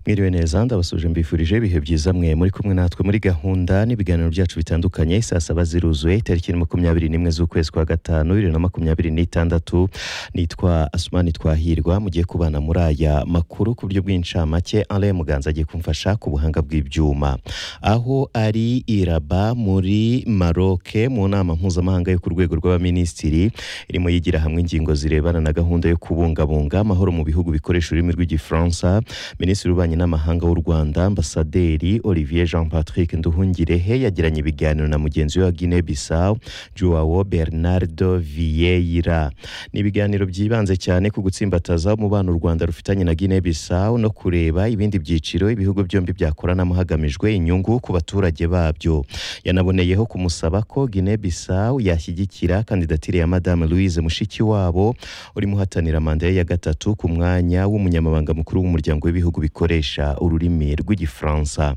mwiriwe neza ndabasuje mbifurije ibihe byiza mwe muri kumwe natwe muri gahunda n'ibiganiro byacu bitandukanye saa saba ziruzuye tariki makumyabiri n'imwe z'ukwezi kwa gatanu bibiri na makumyabiri n'itandatu nitwa asumani twahirwa mugiye kubana muri aya makuru ku buryo bw'incamake ale muganza agiye kumfasha ku buhanga bw'ibyuma aho ari iraba muri maroke mu nama mpuzamahanga yo ku rwego rw'abaminisitiri irimo yigira hamwe ingingo zirebana na gahunda yo kubungabunga amahoro mu bihugu bikoresha ururimi rw'igifaransa minisitiri w'ububanyi n'amahanga w'u rwanda ambasaderi olivier jean patrick nduhungirehe yagiranye ibiganiro na mugenzi we wa guinea bissau joao bernardo vieira ni ibiganiro byibanze cyane ku gutsimbataza umubano u rwanda rufitanye na guinea bissau no kureba ibindi byiciro ibihugu byombi byakoranamo hagamijwe inyungu ku baturage babyo yanaboneyeho kumusaba ko guinea bissau yashyigikira kandidatire ya madame louise mushikiwabo urimo uhatanira manda ye ya gatatu ku mwanya w'umunyamabanga mukuru w'umuryango w'ibihugu bikoresha ururimi rw'igifaransa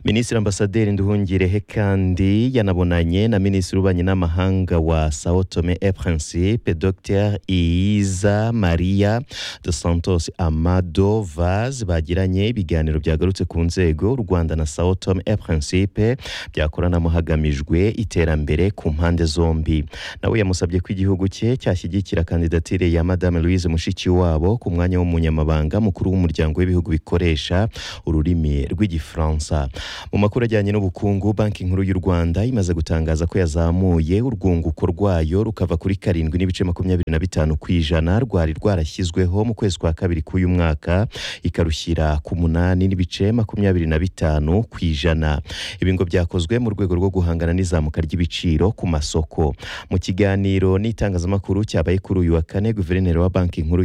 minisitiri ambasaderi nduhungirehe kandi yanabonanye na minisitiri w'ububanyi n'amahanga wa sao tome e principe dr iyiza maria de santos amado vaz bagiranye ibiganiro byagarutse ku nzego u rwanda na sao tome e principe byakoranamo hagamijwe iterambere ku mpande zombi nawe yamusabye ko igihugu cye cyashyigikira kandidatire ya madame louise mushikiwabo ku mwanya w'umunyamabanga mukuru w'umuryango w'ibihugu bikoresha ururimi rw'igifaransa bufaransa mu makuru ajyanye n'ubukungu banki nkuru y'u rwanda imaze gutangaza ko yazamuye urwunguko rwayo rukava kuri karindwi n'ibice makumyabiri na bitanu ku ijana rwari rwarashyizweho mu kwezi kwa kabiri k'uyu mwaka ikarushyira ku munani n'ibice makumyabiri na bitanu ku ijana ibi ngo byakozwe mu rwego rwo guhangana n'izamuka ry'ibiciro ku masoko mu kiganiro n'itangazamakuru cyabaye kuri uyu wa kane guverineri wa banki nkuru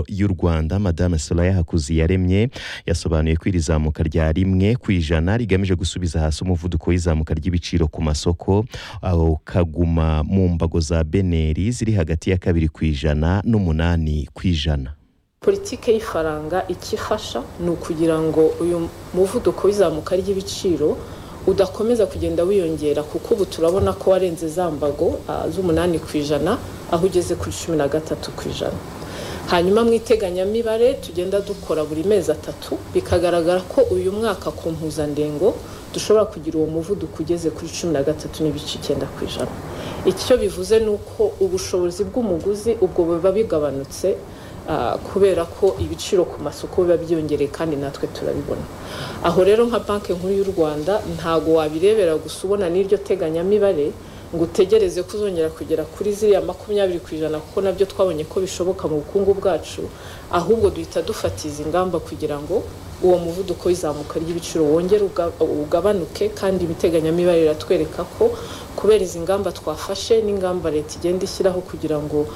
y'u rwanda madame solaya hakuziyaremye yasobanuye ko iri zamuka rya rimwe ku ijana rigamije gusubiza hasi umuvuduko w'izamuka ry'ibiciro ku masoko aho kaguma mu mbago za beneri ziri hagati ya kabiri ku ijana n'umunani ku ijana politiki y'ifaranga icyo ifasha ni ukugira ngo uyu muvuduko w'izamuka ry'ibiciro udakomeza kugenda wiyongera kuko ubu turabona ko warenze za mbago z'umunani ku ijana aho ugeze kuri cumi na gatatu ku ijana hanyuma mu iteganyamibare tugenda dukora buri mezi atatu bikagaragara ko uyu mwaka ku mpuzandengo dushobora kugira uwo muvuduko ugeze kuri cumi na gatatu n'ibice icyenda ku ijana icyo bivuze ni uko ubushobozi bw'umuguzi ubwo buba bigabanutse kubera ko ibiciro ku masoko biba byiyongereye kandi natwe turabibona aho rero nka banki nkuru y'u rwanda ntago wabirebera gusa ubona n'iryo teganyamibare ngo utegereze ko uzongera kugera kuri ziriya makumyabiri ku ijana kuko nabyo twabonye ko bishoboka mu bukungu bwacu ahubwo duhita dufatiza ingamba kugira ngo uwo muvuduko w'izamuka ry'ibiciro wongere ugabanuke kandi ibiteganyamibare biratwereka ko kubera izi ngamba twafashe n'ingamba leta igenda ishyiraho kugira ngo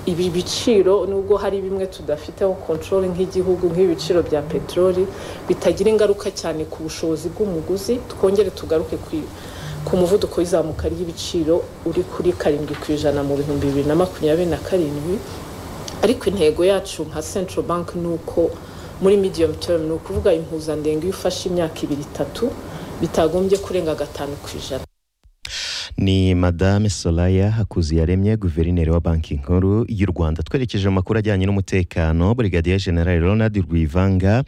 ibi biciro nubwo hari bimwe tudafiteho kontorori nk'igihugu nk'ibiciro bya peteroli bitagira ingaruka cyane ku bushobozi bw'umuguzi twongere tugaruke ku ku muvuduko w'izamuka ry'ibiciro uri kuri karindwi ku ijana mu bihumbi bibiri na makumyabiri na karindwi ariko intego yacu nka central bank ni uko muri medium term ni ukuvuga impuzandengo iyo ufashe imyaka ibiri itatu bitagombye kurenga gatanu ku ijana ni madame solaya hakuziyaremye guverineri wa banki nkuru y'u rwanda twerekeje mu makuru ajyanye n'umutekano brigadier general ronald rwivanga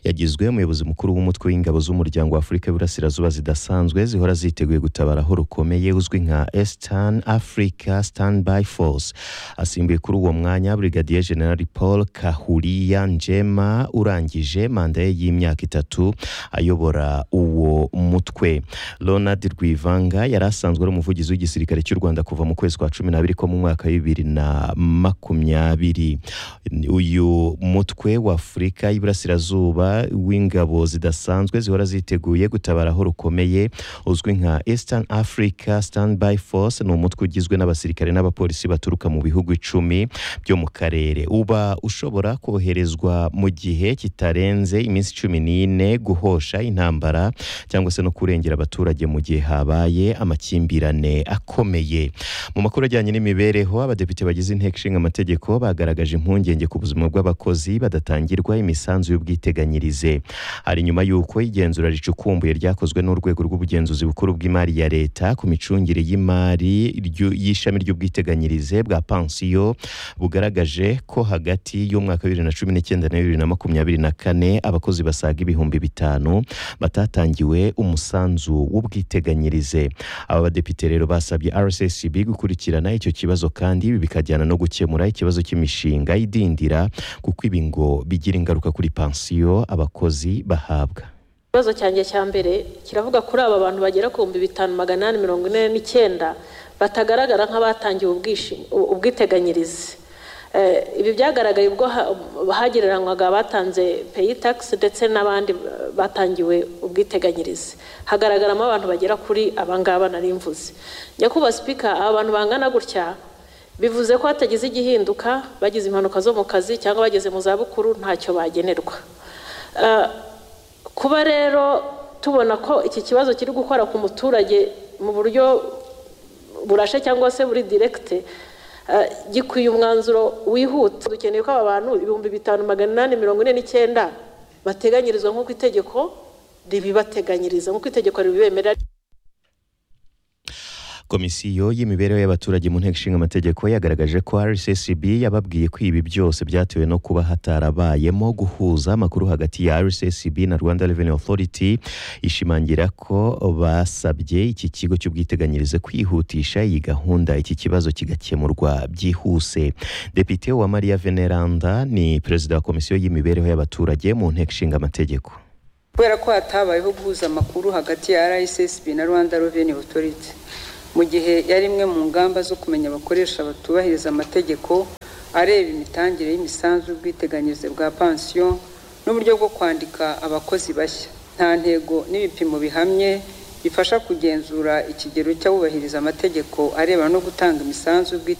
yagizwe umuyobozi mukuru w'umutwe w'ingabo z'umuryango wa afurika y'iburasirazuba zidasanzwe zihora ziteguye gutabara aho rukomeye uzwi nka eastern africa standby force asimbuye kuri uwo mwanya brigadier general paul kahuriya njema urangije manda ye y'imyaka itatu ayobora uwo mutwe ronald rwivanga yari asanzwe ari umuvugizi w'igisirikare cy'u rwanda kuva mu kwezi kwa cumi n'abiri ko mu mwaka bibiri na makumyabiri uyu mutwe wa afurika y'iburasirazuba w'ingabo zidasanzwe zihora ziteguye gutabara aho rukomeye uzwi nka eastern africa standby force ni umutwe ugizwe n'abasirikare n'abapolisi baturuka mu bihugu icumi byo mu karere uba ushobora koherezwa mu gihe kitarenze iminsi cumi n'ine guhosha intambara cyangwa se no kurengera abaturage mu gihe habaye amakimbirane amakimbirane akomeye mu makuru ajyanye n'imibereho abadepite bagize inteko ishinga amategeko bagaragaje impungenge ku buzima bw'abakozi badatangirwa imisanzu y'ubwiteganyirize hari nyuma y'uko igenzura ricukumbuye ryakozwe n'urwego rw'ubugenzuzi bukuru bw'imari ya leta ku micungire y'imari y'ishami ry'ubwiteganyirize bwa pansiyo bugaragaje ko hagati y'umwaka wa bibiri na cumi n'icyenda na bibiri na makumyabiri na kane abakozi basaga ibihumbi bitanu batatangiwe umusanzu w'ubwiteganyirize aba badepite rero basabye rssb gukurikirana icyo kibazo kandi ibi bikajyana no gukemura ikibazo cy'imishinga idindira kuko ibi ngo bigira ingaruka kuri pansiyo abakozi bahabwa ikibazo cyanjye cya mbere kiravuga kuri aba bantu bagera ku bihumbi bitanu magana inani mirongo ine n'icyenda batagaragara nk'abatangiwe ubwiteganyirize ibi byagaragaye ubwo hagereranywaga abatanze peyi tagisi ndetse n'abandi batangiwe ubwiteganyirize hagaragaramo abantu bagera kuri abangaba nari mvuze nyakubahwa sipika aba bantu bangana gutya bivuze ko hatagize igihinduka bagize impanuka zo mu kazi cyangwa bageze mu zabukuru ntacyo bagenerwa kuba rero tubona ko iki kibazo kiri gukora ku muturage mu buryo burashe cyangwa se buri diregite gikwiye umwanzuro wihuta dukeneye ko aba bantu ibihumbi bitanu magana inani mirongo ine n'icyenda bateganyirizwa nk'uko itegeko ribibateganyiriza nk'uko itegeko ribibemerera komisiyo y'imibereho y'abaturage mu nteko ishinga amategeko yagaragaje ko rssb yababwiye ko ibi byose byatewe no kuba hatarabayemo guhuza amakuru hagati ya rssb na rwanda revenue authority ishimangira ko basabye iki kigo cy'ubwiteganyirize kwihutisha iyi gahunda iki kibazo kigakemurwa byihuse depite wa maria veneranda ni perezida wa komisiyo y'imibereho y'abaturage mu nteko ishinga amategeko kubera ko hatabayeho guhuza amakuru hagati ya rssb na rwanda revenue authority mu gihe yari imwe mu ngamba zo kumenya abakoresha batubahiriza amategeko areba imitangire y'imisanzu y'ubwiteganyirize bwa pansiyo n'uburyo bwo kwandika abakozi bashya nta ntego n'ibipimo bihamye bifasha kugenzura ikigero cy'abubahiriza amategeko arebana no gutanga imisanzu y'ubwiteganyirize